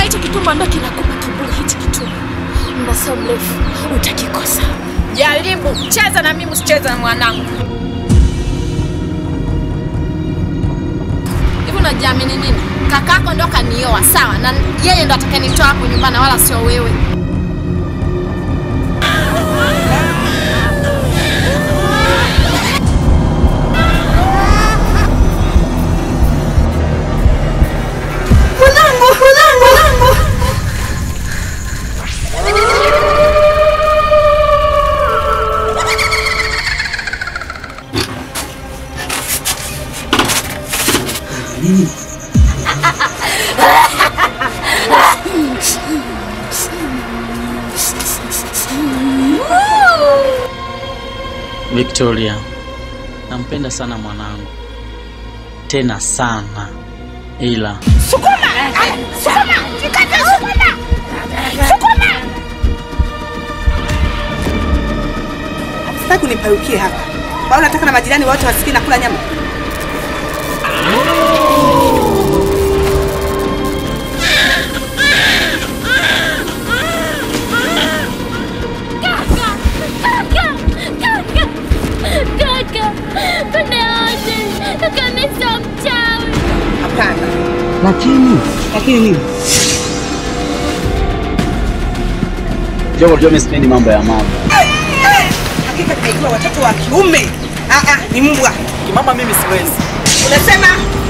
hicho kitumbo ndo kinakupa kiburi. Hichi kitumbo muda sio mrefu utakikosa. Jaribu cheza na mimi, usicheze na mwanangu. Hivi unajiamini nini? Kakako ndo kanioa, sawa, na yeye ndo atakayenitoa hapo nyumbani, wala sio wewe. Mwanangu, mwanangu, mwanangu. Victoria, nampenda sana mwanangu, tena sana, ila Sitaki uniparukie hapa. Au nataka na majirani wote wasikie nakula nyama? Kaka, kuniache. Kaka, mimi sio mchawi. Hapana. Lakini Lakini nini? Jogo, unajua mimi sipendi mambo ya mama. Hakika kaikiwa watoto wa kiume. Ah ah, ni mbwa. Mama mimi siwezi. Unasema